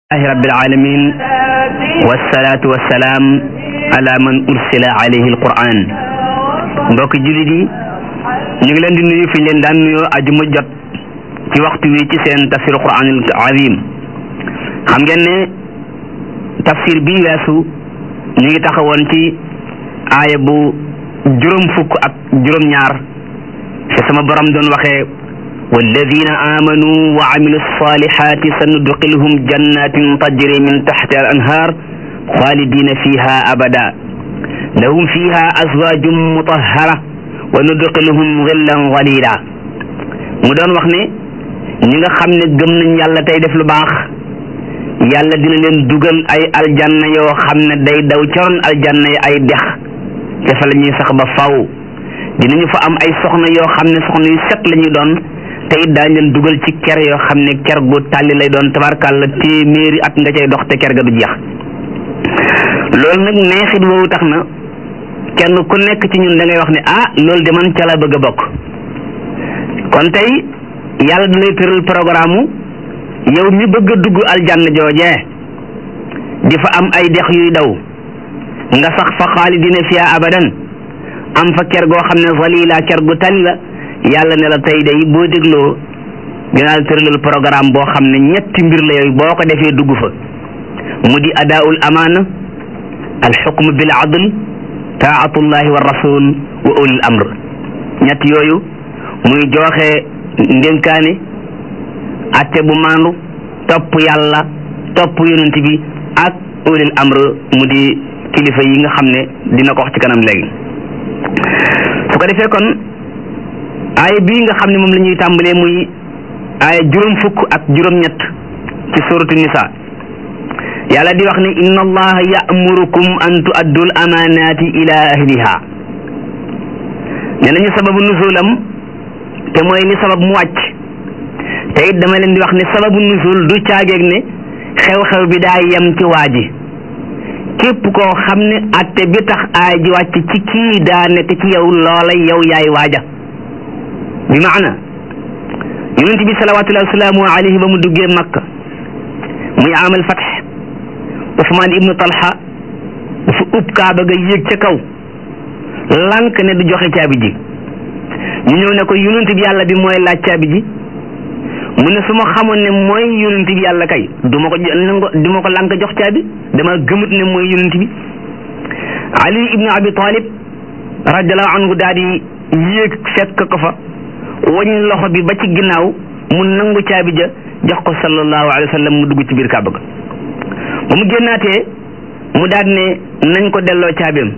alhamdulillahi rabbil alamin wassalatu wassalaam ala man ursila alayhi alquran mbokk jullit yi ñu ngi leen di nuyu fi ñu leen daan nuyoo ajuma jot ci waxtu wi ci seen tafsir quran al azim xam ngeen ne tafsir bi weesu ñu ngi taxawoon ci aaya bu juróom fukk ak juróom ñaar fi sama borom doon waxee والذين آمنوا وعملوا الصالحات سندخلهم جنات تجري من تحتها الأنهار خالدين فيها أبدا لهم فيها أزواج مطهرة وندخلهم ظلا ظليلا mu doon wax ne ñi nga xam ne gëm nañ yàlla tey def lu baax yàlla dina leen dugal ay aljanna yoo xam ne day daw caroon aljanna yi ay dex te fa la ñuy sax ba faw dinañu fa am ay soxna yoo xam ne soxna yu set la ñuy doon te it daañ leen dugal ci ker yoo xam ne ker gu tàlli lay doon tabarkàlla téeméeri at nga cay dox te ker ga du jeex loolu nag neexit woowu tax na kenn ku nekk ci ñun da ngay wax ne ah loolu de man ca la bëgg a bokk kon tey yàlla da lay tëral programme yow mi bëgg a dugg aljanna joojee di fa am ay dex yuy daw nga sax fa xaalidina fiha abadan am fa ker goo xam ne zalila ker gu tàlli la yàlla ne la tey day boo dégloo dinaa la tëralal programme boo xam ne ñetti mbir la yooyu boo ko defee dugg fa mu di adaul amaana al xukm bil adl taatullahi wa rasul wa ulil amr ñett yooyu muy joxe ndénkaane atte bu maandu topp yàlla topp yonent bi ak ulil amr mu di kilifa yi nga xam ne dina ko wax ci kanam léegi su ko defee kon aaya bii nga xam ne moom la ñuy tàmbalee muy aaya juróom fukk ak juróom-ñett ci suratu nisa yàlla di wax ne inna allaha ya'murukum an tu'addul amanati ila ahliha nee nañu sababu nuzulam te mooy li sabab mu wàcc te it dama leen di wax ne sababu nuzul du caageeg ne xew-xew bi daa yem ci waa ji képp koo xam ne atte bi tax aay ji wàcc ci kii daa nekk ci yow loola yow yaay waaja bi maana yonent bi salawatullahi wasalaamu alayhi ba mu duggee makka muy amal fatx usmaan ibnu talha dafa ub kaaba ga yéeg ca kaw lank ne du joxe caabi ji ñu ñëw ne ko yonent bi yàlla bi mooy laaj caabi ji mu ne su ma xamoon ne mooy yonent bi yàlla kay du ma ko du ma ko lank jox caabi dama gëmut ne mooy yonent bi ali ibnu abi talib radiallahu anhu daal di yéeg fekk ko fa wañ loxo bi ba ci ginnaaw mu nangu caabi ja jox ko sallallahu alayhi wa sallam mu dugg ci biir kàbb ga ba mu génnaatee mu daal ne nañ ko delloo caabeem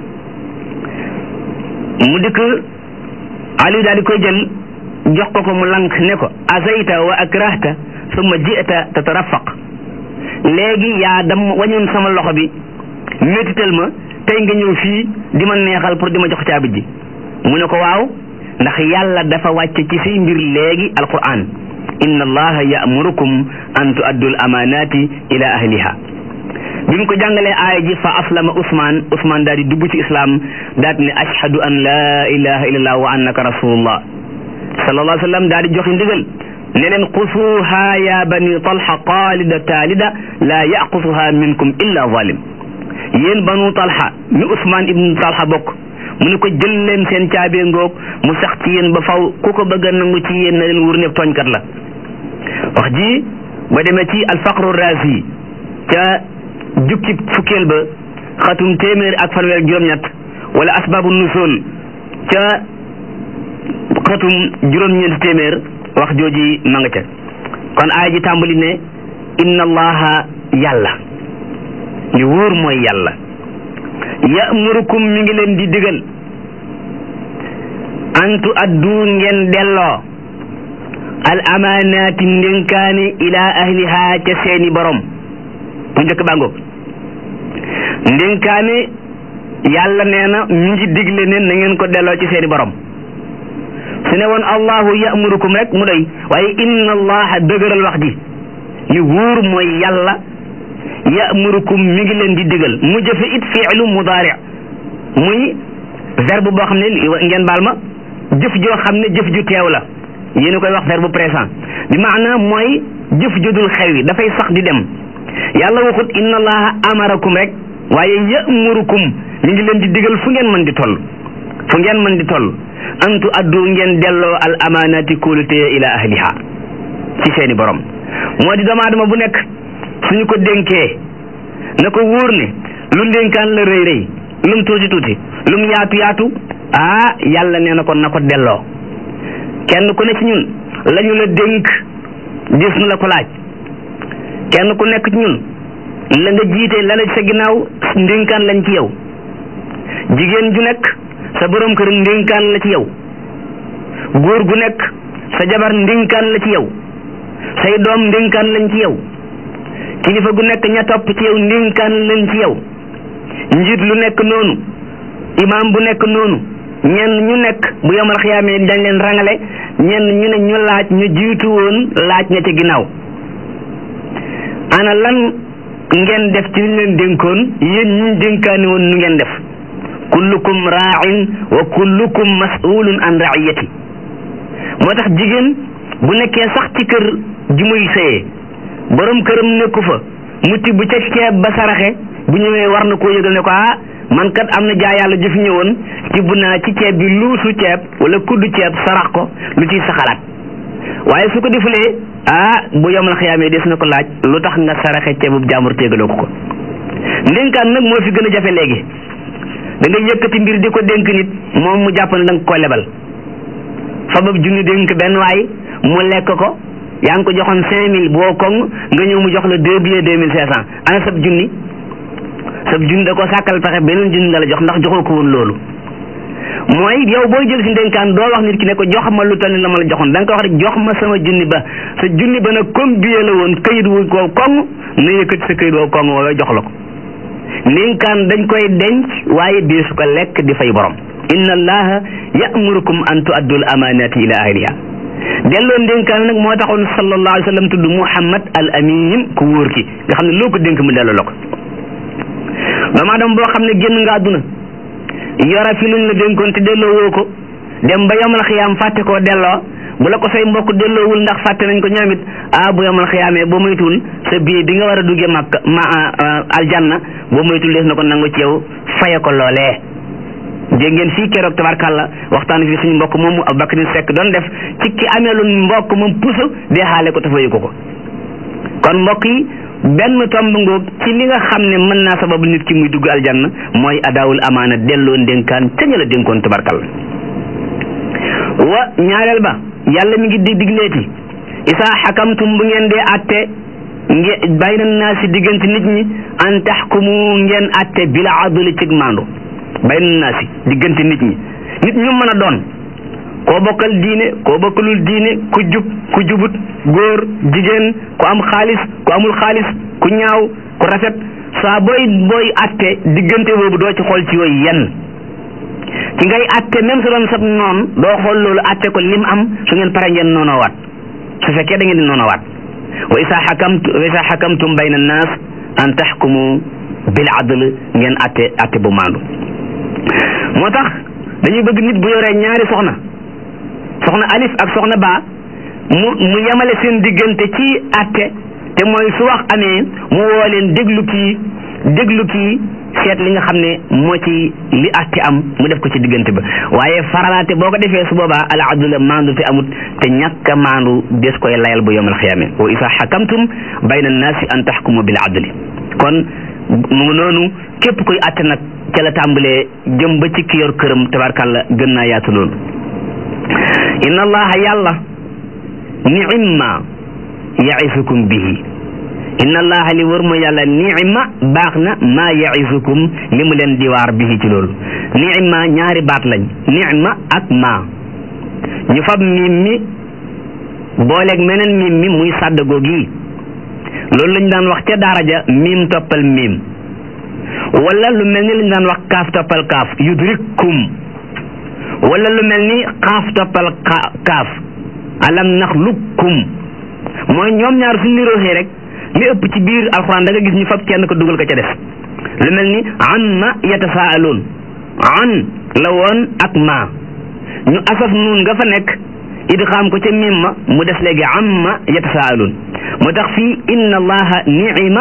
mu dikk Aliou daal di koy jël jox ko ko mu lank ne ko azayta wa akrahta summa ji'ta tatarafaq léegi yaa dam wañoon sama loxo bi métital ma tey nga ñëw fii di ma neexal pour di ma jox caabi ji mu ne ko waaw ndax yàlla dafa wàcce ci say mbir léegi alquran inna allaha ya'murukum an tu'addul amanati ila ahliha bi mu ko jàngalee aaya ji fa aslama usman usman daal di dugg ci islam daal ne ashhadu an la ilaha illallah wa annaka rasulullah sallallahu alayhi wa sallam daal di joxe ndigal ne leen xusuha ya bani talha qalida talida la yaqusuha minkum illa zalim yéen banu talha mi usman ibnu talha bokk mu ne ko jël leen seen caabee ngoog mu sax ci yéen ba faw ku ko bëgg a nangu ci yéen na leen wur ne tooñkat la wax ji ba demee ci alfaqru razi ca jukki fukkeel ba xatum téeméer ak fanweer ak juróom-ñett wala asbaabu nusul ca xatum juróom-ñeenti téeméer wax jooji ma nga ca kon aaya ji tàmbali ne inna allaha yàlla li wóor mooy yàlla ya'murukum mi ngi leen di digal antu addu ngeen delloo al amaanaati ndénkaane ila ahliha ca seeni borom bu njëkk bàngoog ndénkaane yàlla nee na mi ngi digle ne na ngeen ko delloo ci seeni borom su ne woon allahu ya'murukum rek mu doy waaye inna allaha dëgëral wax ji li wóor mooy yàlla ya'murukum mi ngi leen di digal mu jëfe it fi'lu mudaari muy verbe boo xam ne ngeen baal ma jëf joo xam ne jëf ju teew la yéen a koy wax verbe présent bi maanaam mooy jëf ju dul xew yi dafay sax di dem yàlla waxut inna allaha amarakum rek waaye yamurukum mi ngi leen di digal fu ngeen mën di toll fu ngeen mën di toll antu addu ngeen delloo al amaanati kóolute ila ahliha ci seeni borom moo di doomu aadama bu nekk suñu ko dénkee na ko wóor ne lu ndénkaan la rëy rëy lum tuuti tuuti lum yaatu yaatu ah yàlla nee na ko na ko delloo kenn ku ne ci ñun lañu la dénk gis na la ko laaj kenn ku nekk ci ñun la nga jiite la la sa ginnaaw ndénkaan lañ ci yow jigéen ju nekk sa borom kër ndénkaan la ci yow góor gu nekk sa jabar ndénkaan la ci yow say doom ndénkaan lañ ci yow kilifa gu nekk ña topp ci yow ndénkaan lañ ci yow njiit lu nekk noonu imaam bu nekk noonu ñenn ñu nekk bu yomal xiyaamee dañ leen rangale ñenn ñu ne ñu laaj ñu jiitu woon laaj ña ci ginnaaw ana lan ngeen def ci liñ leen dénkoon yéen ñi dénkaani woon nu ngeen def kullukum raa'in wa kullukum mas'ulun an ra'iyati moo tax jigéen bu nekkee sax ci kër ji muy sëyee borom këram nekku fa mu tibb ca ceeb ba saraxe bu ñëwee war na koo yëgal ne ko ah man kat am na jaay yàlla jëf ñëwoon tibb naa ci ceeb bi luusu ceeb wala kuddu ceeb sarax ko lu ciy saxalaat waaye su ko defulee ah bu yomal xiyaamee des na ko laaj lu tax nga saraxe ceebub jaambur téegaloo ko ko ndénkaan nag moo fi gën a jafe léegi da nga yëkkati mbir di ko dénk nit moom mu jàpp ne da nga ko lebal fabab junni dénk benn waay mu lekk ko yaa ngi ko joxoon cinq mille boo koŋ nga ñëw mu jox la deux billets deux mille cinq cent ana sab junni sab junni da ko sàkkal pexe beneen junni la la jox ndax joxoo ko woon loolu mooy yow booy jël si ndénkaan doo wax nit ki ne ko jox ma lu toll ni la ma la joxoon da nga ko wax rek jox ma sama junni ba sa junni ba nag comme billet la woon kayit wu ko koŋ na yëkkati sa kayit woo koŋ woowee jox la ko ndénkaan dañ koy denc waaye deesu ko lekk di fay borom inna allaha ya'murukum an tu'addu al amanati ila ahliha delloo ndénkaan nag moo taxoon sallallahu alayhi wa sallam tudd muhammad al amin ku wóor ki nga xam ne loo ko dénk mu delloo la ko doomu aadama boo xam ne génn nga àdduna yora fi luñ la dénkoon te delloo woo ko dem ba yomal xiyaam fàtte koo delloo bu la ko say mbokk delloowul ndax fàtte nañ ko ñoom it ah bu yomal xiyaamee boo moytuwul sa billet bi nga war a duggee màkk ma aljanna boo moytuwul des na ko nangu ci yow faye ko loolee dégg ngeen fii keroog tabarkàlla waxtaan fii suñu mbokk moomu Abubakar Sekk doon def ci ki amee lu mbokk moom puso dee xaale ko tafayu ko ko kon mbokk yi benn tomb ngoog ci li nga xam ne mën naa sababu nit ki muy dugg aljanna mooy adaawul amaana delloo ndénkaan ca ña la dénkoon tabarkàlla wa ñaareel ba yàlla mi ngi dig digleeti isaa xakamtum bu ngeen dee atte nge bayna naa si diggante nit ñi an taxkumu ngeen atte bila adli cig maandu bayna naa si diggante nit ñi nit ñu mën a doon koo bokkal diine koo bokkalul diine ku jub ku jubut góor jigéen ku am xaalis ku amul xaalis ku ñaaw ku rafet saa booy booy atte diggante boobu doo ci xool ci yooyu yenn ki ngay atte même su doon sab noon doo xool loolu atte ko lim am su ngeen pare ngeen noonoo waat su fekkee da ngeen di noonoo waat wa isa xakamtu wa isa xakamtum bayna annaas an taxkumu bil adl ngeen atte atte bu maandu moo tax dañuy bëgg nit bu yoree ñaari soxna soxna alif ak soxna ba mu mu yemale seen diggante ci atte te mooy su wax amee mu woo leen déglu kii déglu kii seet li nga xam ne moo ci li atte am mu def ko ci diggante ba waaye faralaate boo ko defee su boobaa al adla maandu te amut te ñàkk a maandu des koy layal bu yomal xiyaame wa isa xakamtum bayna annaasi an taxkumu bil adli kon mu ngi noonu képp koy atte nag ca la tàmbalee jëm ba ci ki yor këram tabarkàlla gën naa yaatu loolu inna allaha yàlla ni'imma yaisukum bihi inna allaha li wër ma yàlla ni'ima baax na maa yaisukum li mu leen di waar bihi ci loolu ni'ima ñaari baat lañ ni'ima ak maa ñu fab miim mi booleeg meneen miim mi muy sàddagoo gi loolu lañ daan wax ca daara ja miim toppal miim wala lu mel ni lañ daan wax kaaf toppal kaaf yudrikkum wala lu mel ni xaaf toppal kaaf alam naxluqkum mooy ñoom ñaar suñu niroxee rek li ëpp ci biir alxuraan da nga gis ñu fab kenn ko dugal ko ca def lu mel ni an ma yatasaaluun an la woon ak ma ñu asaf nuun nga fa nekk idxaam ko ca mim ma mu des léegi am ma yatasaaluun moo tax fii inna allaha ni'ima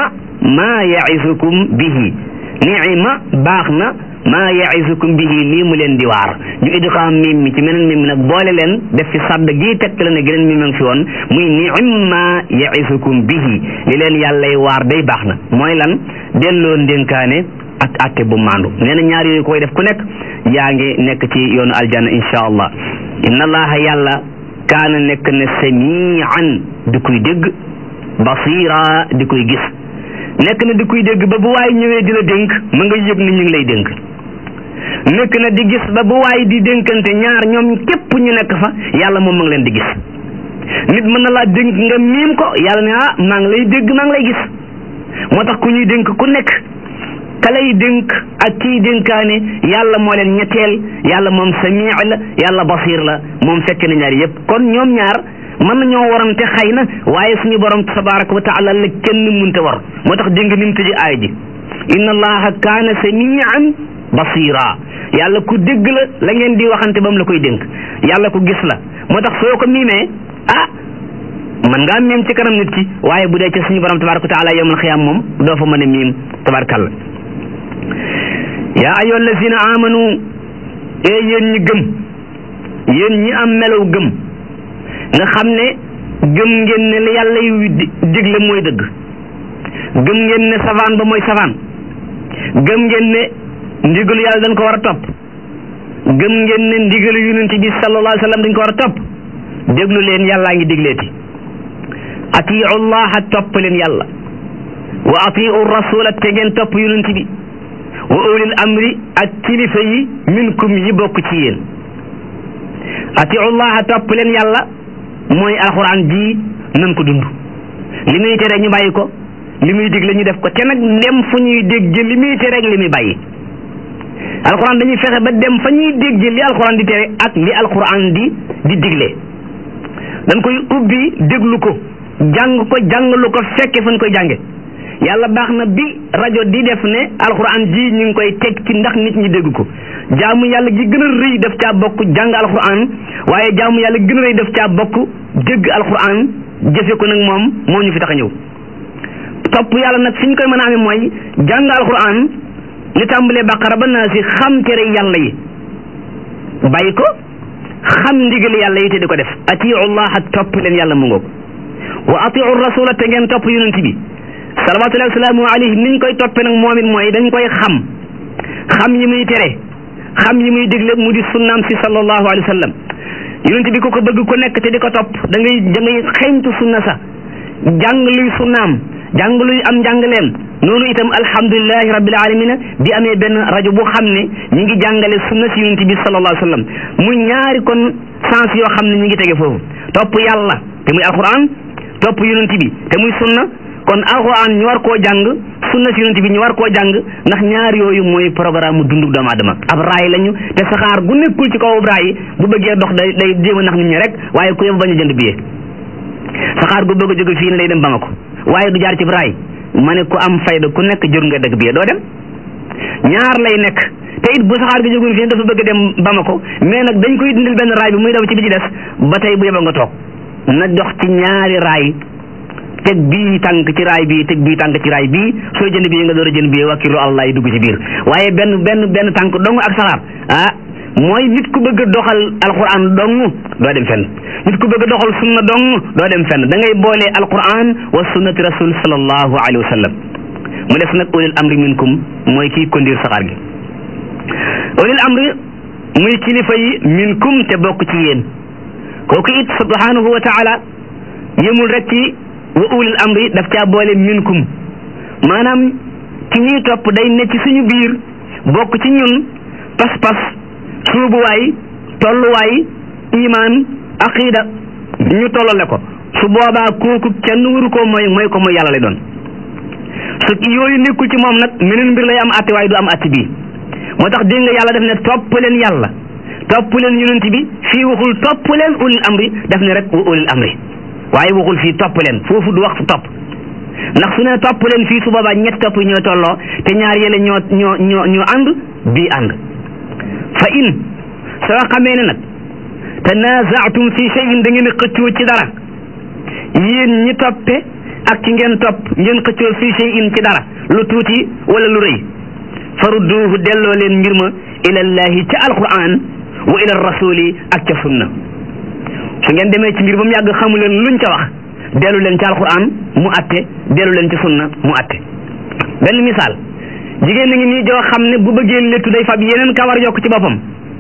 maa yaisukum bihi niima baax na maa yaisukum bihi lii mu leen di waar ñu idgaam mim mi ci meneen mim mi nag boole leen def fi sadd gii tegtale ne geneen mi ngi fi woon muy niima yaisukum bihi li leen yàllay waar day baax na mooy lan delloo ndénkaane ak atte bu maandu nee na ñaar yooyu koy def ku nekk yaa ngi nekk ci yoonu aljanna insha allah inna allaha yàlla kaana nekk na samian di koy dégg basira di koy gis nekk na di koy dégg ba bu waay ñëwee di la dénk ma nga yëg ni ñu ngi lay dénk nekk na di gis ba bu waay di dénkante ñaar ñoom képp ñu nekk fa yàlla moom ma ngi leen di gis nit mën na laa dénk nga miim ko yàlla ne ah maa ngi lay dégg maa ngi lay gis moo tax ku ñuy dénk ku nekk ka lay dénk ak kiy dénkaane yàlla moo leen ñetteel yàlla moom samii la yàlla basir la moom fekk na ñaar yëpp kon ñoom ñaar mën nañoo warante xëy na waaye suñu borom tabaraka wa taala la kenn munte war moo tax dégg nga ni mu tëji aay ji inna allaha kaana samian basira yàlla ku dégg la la ngeen di waxante ba mu la koy dénk yàlla ku gis la moo tax soo ko miimee ah man ngaa miim ci kanam nit ki waaye bu dee ci suñu borom tabaraka wa taala yawmal xiyaam moom doo fa mën a miim tabarakalla yaa ayyuha allazina amanu ee yéen ñi gëm yéen ñi am melaw gëm nga xam ne gëm ngeen ne li yàlla yu digle mooy dëgg gëm ngeen ne savaan ba mooy savaan gëm ngeen ne ndigalu yàlla dañ ko war a topp gëm ngeen ne ndigalu yonent bi sallallahu alayhi wa sallam dañ ko war a topp déglu leen yàllaa ngi digleeti atiu llaha topp leen yàlla wa atiu rasula te ngeen topp yonent bi wa ulil amri ak kilifa yi minkum yi bokk ci yéen atiu llaha topp leen yàlla mooy alxuraan ji nan ko dund li muy tere ñu bàyyi ko li muy digle ñu def ko te nag dem fu ñuy dégg li muy tere ak li muy bàyyi alxuraan dañuy fexe ba dem fa ñuy dégg li alxuraan di tere ak li alxuraan di di digle dañ koy ubbi déglu ko jàng ko jàngalu ko fekke fan koy jànge yàlla baax na bi rajo di def ne alxuraan ji ñu ngi koy teg ci ndax nit ñi dégg ko jaamu yàlla gi gën a rëy def caa bokk jàng alxuraan waaye jaamu yàlla gën a rëy def caa bokk dégg alxuraan jëfe ko nag moom moo ñu fi tax a ñëw topp yàlla nag fi ñu koy mën a amee mooy jàng alxuraan li tàmbalee baqara ba naa si xam tere yàlla yi bàyyi ko xam ndigal yàlla yi te di ko def atiu llaha topp leen yàlla mu ngoog wa atiu rasula te ngeen topp yonent bi salawatullahi wasalaamu alayhi niñ koy toppee nag moom it mooy dañ koy xam xam yi muy tere xam yi muy digle mu di sunnaam si sallallahu alayhi wa sallam yonent bi ku ko bëgg ku nekk te di ko topp da ngay da ngay xeeñtu sunna sa jàng luy sunnaam jàng luy am njàngaleem noonu itam alhamdulilahi rabbil alamina bi amee benn rajo bu xam ne ñi ngi jàngale sunna si yonent bi sallallahu alayhi wa sallam muy ñaari kon sens yoo xam ne ñi ngi tege foofu topp yàlla te muy alquran topp yonent bi te muy sunna kon alquran ñu war koo jàng sunna si yonent bi ñu war koo jàng ndax ñaar yooyu mooy programme mu dundu doomu aadama ab raay lañu te saxaar gu nekkul ci kaw ab raay bu bëggee dox day day jéem a nax nit ñi rek waaye ku yëpp bañ a jënd billet saxaar gu bëgg a jóge fii ne day dem Bamako waaye du jaar ci raay ma ne ku am fayda ku nekk jur nga dëgg billet doo dem ñaar lay nekk te it bu saxaar gi jógul fii dafa bëgg dem Bamako mais nag dañ koy dindil benn raay bi muy daw ci bi ci des ba tey bu yeba nga toog na dox ci ñaari raay teg bii tànk ci raay bii teg bii tànk ci raay bii soo jënd bii nga door a jënd bii wakkilu allah yi dugg ci biir waaye benn benn benn tànk dong ak saxaar ah mooy nit ku bëgg a doxal alquran dong doo dem fenn nit ku bëgg a doxal sunna dong doo dem fenn da ngay boole alquran wa sunnati rasul sallallahu alayhi wa sallam mu des nag ulil amri minkum mooy kii kondir saxaar gi ulil amri muy kilifa yi minkum te bokk ci yéen kooku it subhanahu wa taala yëmul rek ci wa ulil amri daf caa boole minkum maanaam ki ñuy topp day ne ci suñu biir bokk ci ñun pas-pas suubuwaay tolluwaay imaan aqida ñu tollale ko su boobaa kooku kenn waru koo mooy mooy ko mooy yàlla lay doon su yooyu nekkul ci moom nag meneen mbir lay am atti waaye du am atti bii moo tax dégg nga yàlla def ne topp leen yàlla topp leen yonent bi fii waxul topp leen ulil amri def ne rek wa ulil amri waaye waxul fii topp leen foofu du wax topp ndax su ne topp leen fii su boobaa ñett topp yi ñoo tolloo te ñaar yële ñoo ñoo ñoo ñoo ànd bii ànd fa in soo xamee ne nag tanazaatum fi shay'in da ngeen a xëccoo ci dara yéen ñi toppe ak ci ngeen topp ngeen xëccoo fii shay'in ci dara lu tuuti wala lu rëy farudduuhu delloo leen mbir ma ilallahi ca alquran wa ila rasuli ak ca sunna su ngeen demee ci mbir ba mu yàgg xamu leen luñ ca wax dellu leen ci alquran mu atte dellu leen ci sunna mu atte benn misaal jigéen na ngi nii joo xam ne bu bëggee léttu day fab yeneen kawar yokk ci boppam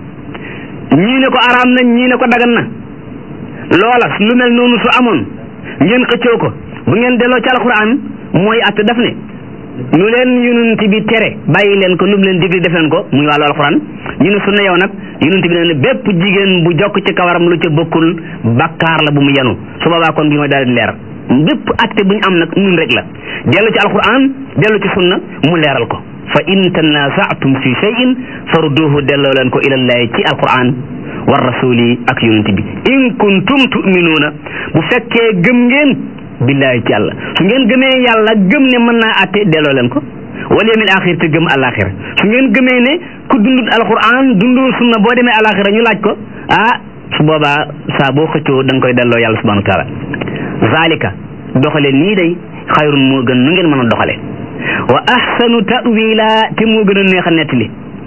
ñii ne ko araam na ñii ne ko dagan na loola lu mel noonu su amoon ngeen xëccoo ko bu ngeen delloo ci alquran mooy atte daf ne lu leen yonent bi tere bàyyi leen ko lu mu leen digli def leen ko muy wàllu alquran ñu ne sunna yow nag yonent bi ne ne bépp jigéen bu jokk ci kawaram lu ca bokkul bakkaar la bu mu yenu su boobaa kon bi mooy daal di leer bépp atte bu ñu am nag nun rek la dellu ci alquran dellu ci sunna mu leeral ko fa in tanaza'tum fi shay'in farudduhu delloo leen ko ilallahi ci alquran war rasuli ak yonent bi in kuntum tu'minuuna bu fekkee gëm ngeen billahi ci yàlla su ngeen gëmee yàlla gëm ne mën naa atte delloo leen ko wal yawmil axir te gëm alaxira su ngeen gëmee ne ku dundut alquran dundul sunna boo demee alaxira ñu laaj ko ah su boobaa saa boo xëccoo da nga koy delloo yàlla subhanahu wa taala zalika doxale nii day xayrun moo gën nu ngeen mën a doxale wa ahsanu ta'wila te moo gën a neex a nettali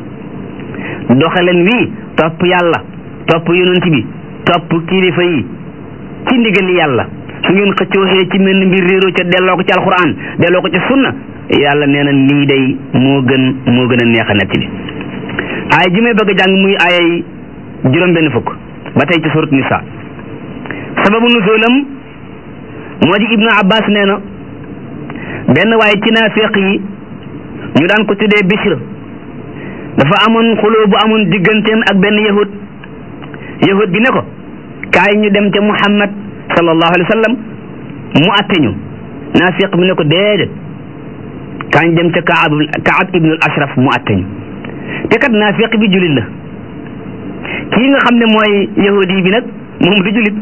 doxaleen wii topp yàlla topp yonent bi topp kilifa yi ci ndigali yàlla su ngeen xëccooxee ci mel ni mbir réeroo ca delloo ko ci alquran delloo ko ci sunna yàlla nee na nii day moo gën moo gën a neex a nettali aaya ji may bëgg a jàng muy aayay juróom benn fukk ba tey ci surat nisa sababu nuzulam moo di ibnu abbas nee na benn waaye ci naafiq yi ñu daan ko tuddee bishr dafa amoon xuloo bu amoon digganteem ak benn yahud yahud bi ne ko kaay ñu dem ca muhammad sallallahu alayhi wa sallam mu atte ñu naafiq bi ne ko déedéet kaay ñu dem ca kaab kaab ibnul ashraf mu atte ñu te kat naafiq bi julit la kii nga xam ne mooy yahudi bi nag moom du julit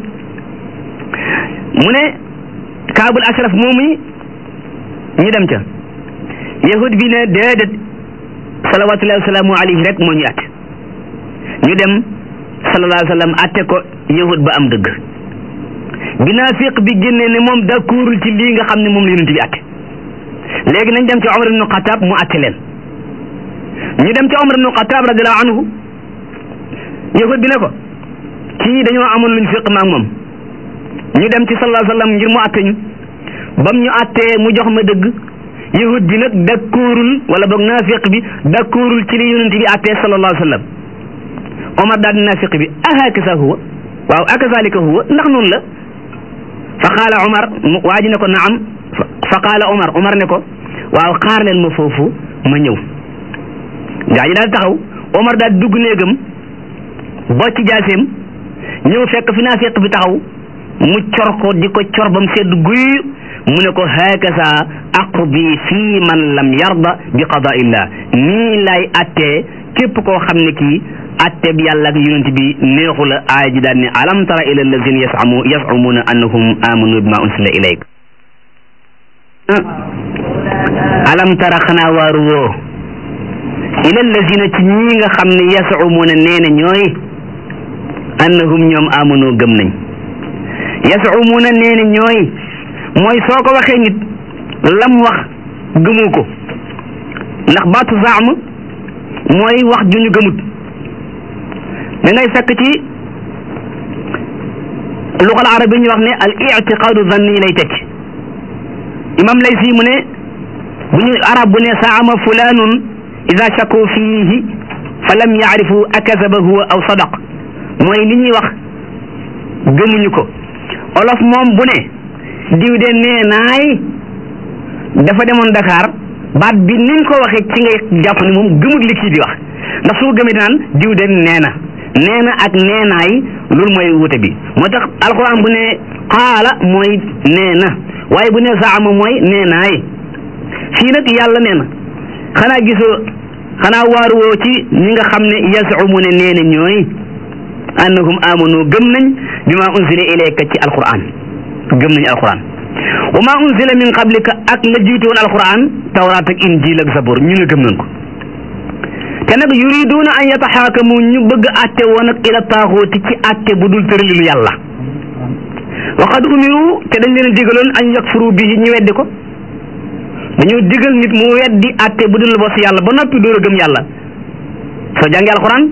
mu ne kaabul ashraf moomu ñu dem ca yahud bi ne déedéet salawatullahi wasalaamu alayhi rek moo ñu atte ñu dem sallallahu alayhi wa sallam atte ko yahud ba am dëgg bi naafiq bi génnee ne moom d'accordul ci lii nga xam ne moom la yonent bi atte léegi nañ dem ci Omar ibnu Xataab mu atte leen ñu dem ci Omar ibnu Xataab radiallahu anhu yahud bi ne ko kii dañoo amoon luñ fiq maak moom ñu dem ci sallallahu alayhi wa sallam ngir mu atte ñu bam ñu attee mu jox ma dëgg yahud bi nag d'accordul wala boog naafiq bi d'accordul ci li yonent bi attee sallallahu alayhi wa sallam Omar daal di naafiq bi ahakasa huwa waaw akazalika huwa ndax noonu la fa qaala Omar waa ji ne ko naam fa qaala Omar Omar ne ko waaw xaar leen ma foofu ma ñëw gaa ji daal taxaw Omar daal dugg néegam bocc jaaseem ñëw fekk fi naafiq bi taxaw mu cor ko di ko cor bam sedd guy mu ne ko hakaza aqdi fii man lam yarda bi qadaillah nii lay attee képp koo xam ne kii atte bi yàlla ak yonent bi neexu la aaya ji daal ne alam tara ila allazina yasamu yasamuna annahum amanu bima unsila ilayk alam tara xanaa waaru woo ila allazina ci ñi nga xam ne yasamuna nee na ñooy annahum ñoom amanu gëm nañ yasamuna nee na ñooy mooy soo ko waxee nit lam wax gëmu ko ndax baatu zaam mooy wax ju ñu gëmut da ngay fekk ci luxal arab yi ñu wax ne al itiqaadu zanni lay tekki imam lay si mu ne bu ñu arab bu ne saama fulanun ida shakku fiihi fa lam yaarifu akazaba huwa aw sadaq mooy li ñuy wax gëmuñu ko olof moom bu ne diw de nee naay dafa demoon Dakar baat bi niñ ko waxee ci ngay jàpp ne moom gëmut li kii di wax ndax su ko gëmee naan diw de nee na nee na ak neenaay loolu mooy wute bi moo tax alquran bu ne qaala mooy nee na waaye bu ne zaama mooy neenaay fii nag yàlla nee na xanaa gisoo xanaa waaruwoo ci ñi nga xam ne yazumu ne nee na ñooy annahum amanu gëm nañ bi ma unzila ilayka ci alquran gëm nañ alquran wa ma unzila min qablika ak la jiitu woon alquran tawraat ak injil ak zabur ñu ne gëm nañ ko te nag yuriduuna an yataxaakamu ñu bëgg atte woon ak ila taaxooti ci atte bu dul tëralinu yàlla wa qad umiru te dañ leen digaloon an yakfuru bihi ñu weddi ko dañoo digal nit mu weddi atte bu dul bos yàlla ba noppi door a gëm yàlla soo jàngee alquran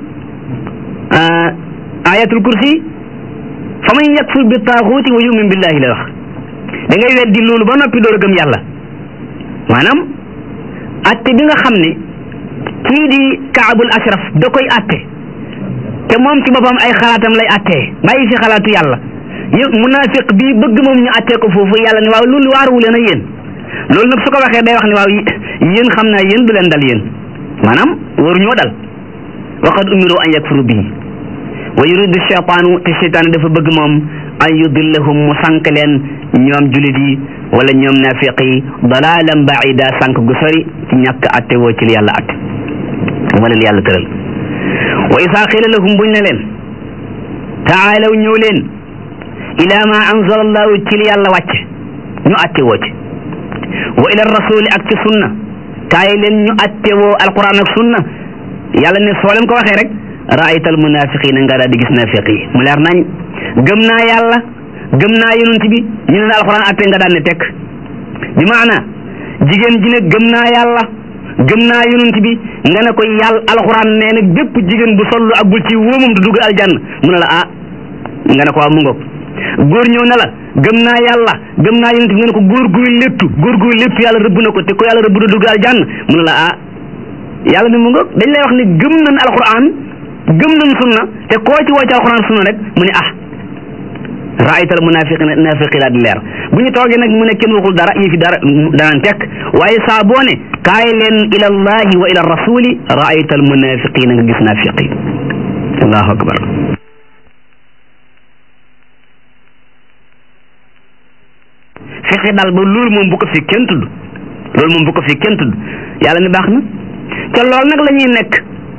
ayatul kursi fa man yakfur bi taaxuuti wa yumin billahi la wax da ngay weddi loolu ba noppi door a gëm yàlla maanaam atte bi nga xam ne kii di kaabul ashraf da koy atte te moom ci boppam ay xalaatam lay attee bàyyi fi xalaatu yàlla yëpp munafiq bi bëgg moom ñu attee ko foofu yàlla ne waaw loolu waaruwu leen ak yéen loolu nag su ko waxee day wax ne waaw yéen xam naa yéen du leen dal yéen maanaam waru ñoo dal waqad umiru an yakfuru bihi wa yuridu cheytaanu te cheytaan dafa bëgg moom an yudillahum mu sànq leen ñoom julit yi wala ñoom nafiq yi dalalan baida sànq gu sori ci ñàkk atte woo ci li yàlla atte wala li yàlla tëral wa isaa qiila lahum buñ ne leen taalaw ñëw leen ila ma anzala allahu ci li yàlla wàcce ñu atte woo ci wa ila rasuli ak ci sunna kaay leen ñu atte woo alquran ak sunna yàlla ne soo leen ko waxee rek raayta al munafiqina nga daal di gis nafiq yi mu leer nañ gëm naa yàlla gëm naa yonent bi ñu ne alquran atte nga daan ne tekk bi maana jigéen ji ne gëm naa yàlla gëm naa yonent bi nga ne ko yàlla alxuraan nee na bépp jigéen bu sollu ak bul ci wóomam du dugg aljanna mu ne la ah nga ne ko waaw mu ngoog góor ñëw ne la gëm naa yàlla gëm naa yonent bi nga ne ko góor guy léttu góor guy léttu yàlla rëbb na ko te ko yàlla rëbb du dugg aljanna mu ne la ah yàlla ne mu ngoog dañ lay wax ne gëm nañ alxuraan gëm nañ sunna te koo ci woo ci alxuraan sunna rek mu ne ah raaytal munafiqina nafiqi laa di leer bu ñu toogee nag mu ne kenn waxul dara yi fi dara danaan tekk waaye saa boo ne kaay leen ila allahi wa ila rasuli raaytal munafiqina nga gis nafiqi allahu akbar fexe daal ba loolu moom bu ko fi kenn tudd loolu moom bu ko fi kenn tudd yàlla ne baax na te loolu nag la ñuy nekk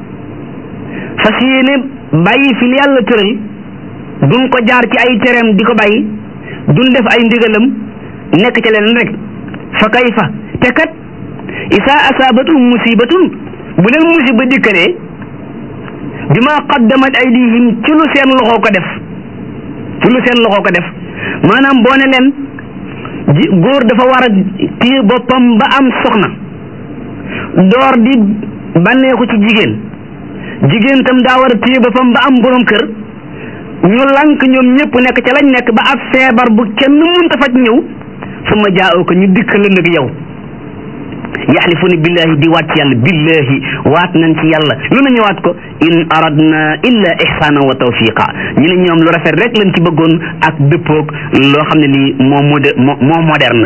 fas yéene bàyyi fi li yàlla tëral duñ ko jaar ci ay tereem di ko bàyyi duñ def ay ndigalam nekk ca leen rek fa kayfa te kat isa asaabatum musibatun bu leen musiba dikkalee bima qaddamat aydihim ci lu seen loxo ko def ci lu seen loxo ko def maanaam boo ne leen ji góor dafa war a téye boppam ba am soxna door di bànneexu ci jigéen jigéen tam daa war a téye boppam ba am borom kër ñu lank ñoom ñëpp nekk ca lañ nekk ba ab feebar bu kenn mënta faj ñëw su ma jaayoo ko ñu dikk la nag yow yaxlifuna billahi di waat ci yàlla billahi waat nañ ci yàlla lu na ñëwaat ko in aradna illa ihsana wa tawfiqa ñu ne ñoom lu rafet rek lañ ci bëggoon ak dëppoog loo xam ne lii moo mode moo moderne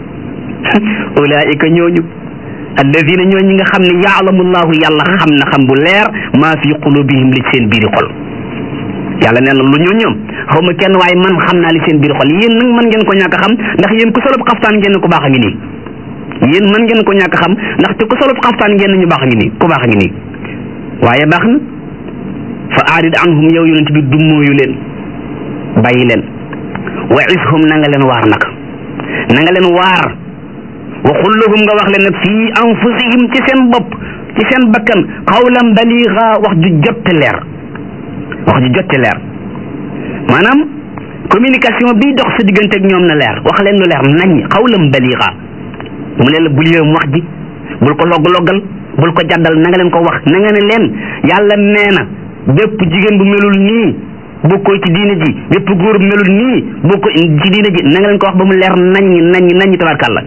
ulaika ñooñu alladina ñoo ñi nga xam ne yaalamu llahu yàlla xam na xam bu leer maa fi qulubihim li seen biiri xol yàlla nee na lu ñu ñoom xaw ma kenn waaye man xam naa li seen biir xol yéen nag mën ngeen ko ñàkk xam ndax yéen ku solub xaftaan ngeen ku baax a ngi nii yéen mën ngeen ko ñàkk xam ndax te ku solub xaftaan ngeen ñu baax a ngi nii ku baax a ngi nii waaye baax na fa aarid anhum yow yonent bi dummóoyu leen bàyyi leen wa ishum na nga leen waar nag na nga leen waar wa xullahum nga wax leen nag fii anfusihim ci seen bopp ci seen bakkan xawlan baliga wax ju jotte leer wax ju jotte leer maanaam communication bi dox sa diggante ak ñoom na leer wax leen lu leer nañ xawlam baliga mu ne la bul yëm wax ji bul ko logg-loggal bul ko jaddal na nga leen ko wax na nga ne leen yàlla nee na bépp jigéen bu melul nii bokkoo ci diine ji bépp góor bu melul nii bokkoo ci diine ji na nga leen ko wax ba mu leer nañ nañ nañ tabarkàlla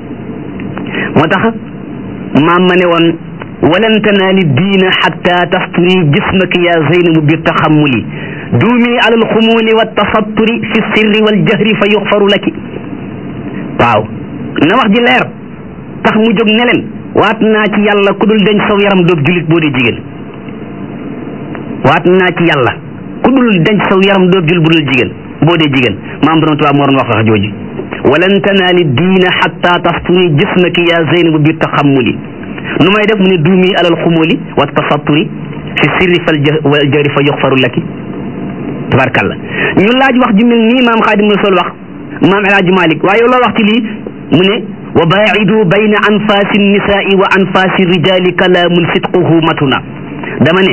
moo tax maam ma ne woon walan tanaali diina xatta tasturi jismaka ya zeynabu bi taxamuli duumi ala alxumuli wa tasatturi fi sirri wal jahri fa yuxfaru laki waaw na wax ji leer tax mu jóg ne leen waat naa ci yàlla ku dul denc saw yaram doob julit boo dee jigéen waat naa ci yàlla ku dul denc saw yaram doob julit bu dul jigéen boo dee jigéen maam borom tubaab moo doon wax wax jooju walan tanaali diina xatta tasturi jismaki ya zeynabu bi taxamuli nu may def mu ne duumi alal xumuli wa tasatturi fi sirri fal wal jahri fa yuxfaru laki tabarkalla ñu laaj wax ju mel nii maam xaadim rasul wax maam El Hadj Malick waaye loo wax ci lii mu ne wa baacidu bayna anfaasi nisaai wa anfaasi rijaali kalaamun sidquhu matuna dama ne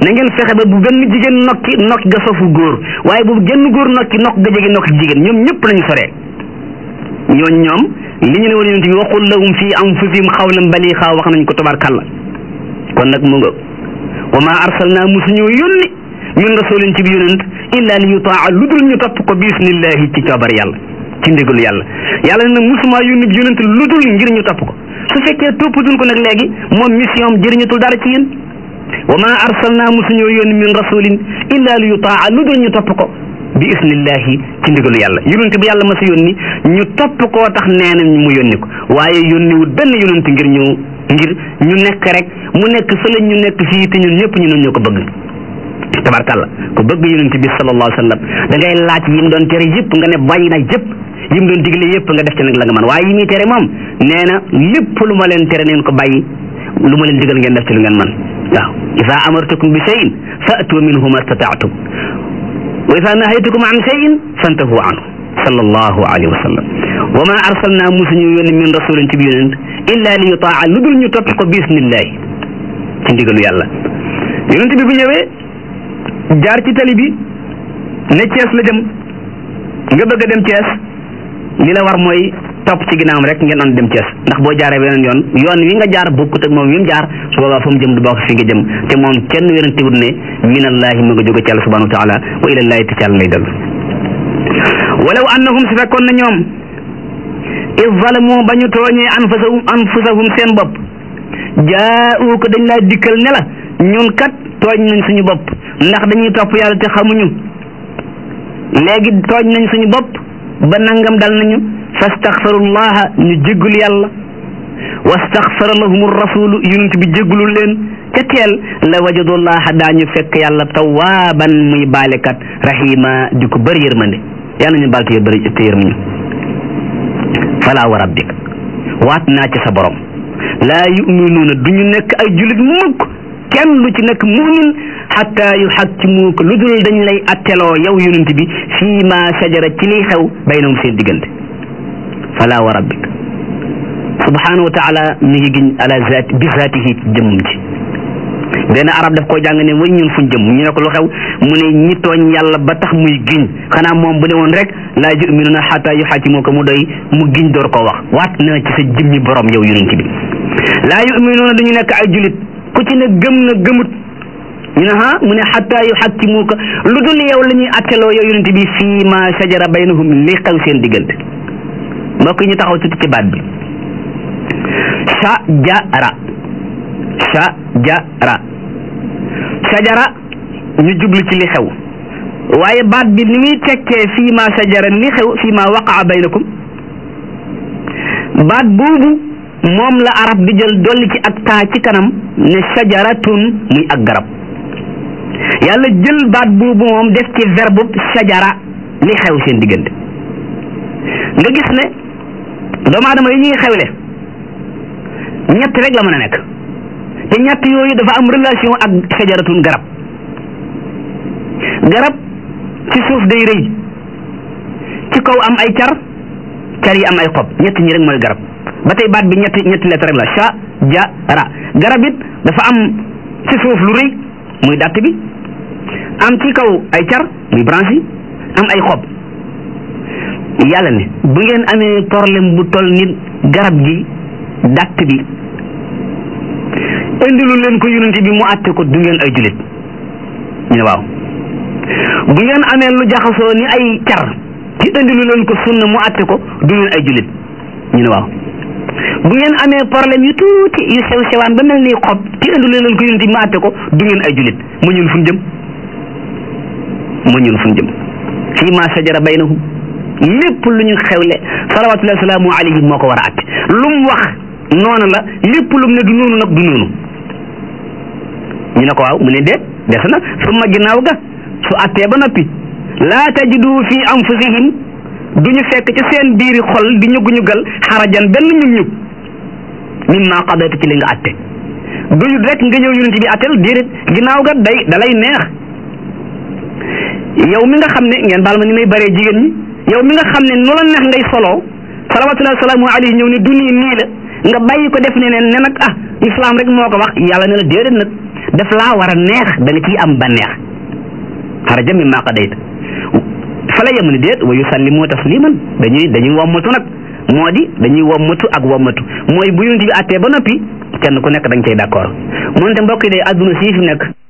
na ngeen fexe ba bu benn jigéen nokki nokki ga sofu góor waaye bu genn góor nokki nokk ga jege nokki jigéen ñoom ñëpp nañu soree ñooñ ñoom li ñu ne woon yonent bi waxul lahum fi anfusihim xawlan baliixa wax nañ ko tabarkàlla kon nag mu nga wa ma arsalna musuñu yónni min rasulin ci bi yonent illa li yutaa lu dul ñu topp ko bi isnillahi ci coobar yàlla ci ndigalu yàlla yàlla ne musuma yónni bi yonent lu dul ngir ñu topp ko su fekkee toppatuñ ko nag léegi moom mission am jëriñatul dara ci yéen wa ma arsalna musuñu yónni min rasulin illa li yutaa lu dul ñu topp ko bi isnillahi ci ndigalu yàlla yonent bi yàlla ma sa yónni ñu topp koo tax nee nañ mu yónni ko waaye yónniwul benn yonent ngir ñu ngir ñu nekk rek mu nekk fële ñu nekk fii te ñun ñëpp ñu ne ñoo ko bëgg tabarkàlla ku bëgg yonent bi sallallahu alayhi wa sallam da ngay laaj yi mu doon tere yëpp nga ne bàyyi na yëpp yi mu doon digle yëpp nga def ci nag la nga mën waaye yi muy tere moom nee na lépp lu ma leen tere neen ko bàyyi lu ma leen digal ngeen def ci lu ngeen mën waaw isa amartukum bi shay'in fa'tu minhu mastata'tum wa isa nahaytukum an shay'in fantahu anhu sallallahu alayhi wa sallam wa ma arsalna musuñu yónni min rasulin ci bi yonent illa li yutaa lu dul ñu topp ko bismillahi ci ndigalu yàlla yonent bi bu ñëwee jaar ci tali bi ne Cees la jëm nga bëgg a dem Cees li la war mooy topp ci ginnaawam rek ngeen doon dem Cees ndax boo jaaree beneen yoon yoon wi nga jaar bokkut ak moom wi mu jaar su boobaa fa mu jëm du bokk fi nga jëm te moom kenn werantewut ne minallahi mu nga jóge ci yàlla subhanahu wa taala wa ilallahi te ci yàlla lay dellu walaw annahum su fekkoon na ñoom iz zalamu ba ñu tooñee anfusahum anfusahum seen bopp jaa'u ko dañ laa dikkal ne la ñun kat tooñ nañ suñu bopp ndax dañuy topp yàlla te xamuñu léegi tooñ nañ suñu bopp ba nangam dal nañu fastaxfarullaha ñu jéggul yàlla wastaxfara lahum rasulu yonent bi jéggulul leen ca teel la wajadullaha daañu fekk yàlla tawaaban muy baalekat rahima di ko bëri yërmande yàlla ñu baal te bëri te yërm ñu fala wa rabbik waat naa ci sa borom laa yuminuuna du ñu nekk ay julit mukk kenn lu ci nekk mumin xatta yu xakkimuuka lu dul dañ lay atteloo yow yonent bi fii ma sajara ci liy xew baynahum seen diggante fala wa rabbik subhanahu wa taala mi ngi giñ ala zati bi zatihi ci jëmmum ci benn arab daf koo jàng ne way ñun fuñ jëm ñu ne ko lu xew mu ne ñi tooñ yàlla ba tax muy giñ xanaa moom bu ne woon rek laa yuminuuna xatta yu xakkimuuka mu doy mu giñ door koo wax waat na ci sa jëmmi borom yow yonent bi laa yuminuuna duñu nekk ay julit ku ci ne gëm na gëmut ñu ne ah mu ne xataa yu xakkimuuka lu dul yow la ñuy atteloo yow yonent bi fii ma sajara baynahum li xew seen diggante mbokk yi ñu taxaw tuuti ci baat bi sajara sajara sajara ñu jublu ci li xew waaye baat bi ni muy tekkee fii ma sajara li xew fii ma waqaa baynakum baat boobu moom la arab di jël dolli ci ak taa ci kanam ne sajaratun muy ak garab yàlla jël baat boobu moom def ci verbe sajara li xew seen diggante nga gis ne doomu aadama yi ñuy xewle ñett rek la mën a nekk te ñett yooyu dafa am relation ak sajaratun garab garab ci suuf day rëy ci kaw am ay car car yi am ay xob ñett ñi rek mooy garab ba tey baat bi ñetti ñetti lettre rek la sha ja ra garab it dafa am ci suuf lu rëy muy dàtt bi am ci kaw ay car muy branche yi am ay xob yàlla ne bu ngeen amee problème bu toll nit garab gi dàtt bi indilu leen ko yonent bi mu àtte ko du ngeen ay julit ñu ne waaw bu ngeen amee lu jaxasoo ni ay car ci indilu leen ko sunna mu àtte ko du ngeen ay julit ñu ne waaw bu ngeen amee problème yu tuuti yu sew sewaan ba mel ni xob ci indilu leen ko yonent bi mu àtte ko du ngeen ay julit mu ñun fu ñu jëm mu ñun fu ñu jëm fii ma sajara baynahum lépp lu ñu xewle salawatullahi salaamu alayhi moo ko war a àtte lu mu wax noonu la lépp lu mu ne du noonu nag du noonu ñu ne ko waaw mu ne déet des na summa ginnaaw ga su attee ba noppi laa tajidu fi anfusihim du ñu fekk ci seen biiri xol di ñugu ñugal xarajan benn ñug ñug mimma qadayta ci li nga atte duñu rek nga ñëw yonent bi attel déedéet ginnaaw ga day dalay neex yow mi nga xam ne ngeen baal ma ni may bëree jigéen ñi yow mi nga xam ne nu la neex ngay soloo salawatullahi salaamu alayhi ñëw ne du nii nii la nga bàyyi ko def ne ne ne nag ah islam rek moo ko wax yàlla ne la déedéet nag daf laa war a neex da nga ciy am banneex xaraja mimma qadayta fa la yem ni déet wa yusallimu tasliman dañuy dañuy wommatu nag moo di dañuy wommatu ak wommatu mooy bu yonent bi àttee ba noppi kenn ku nekk da nga cay d'accord moonte mbokk yi day àdduna sii fi nekk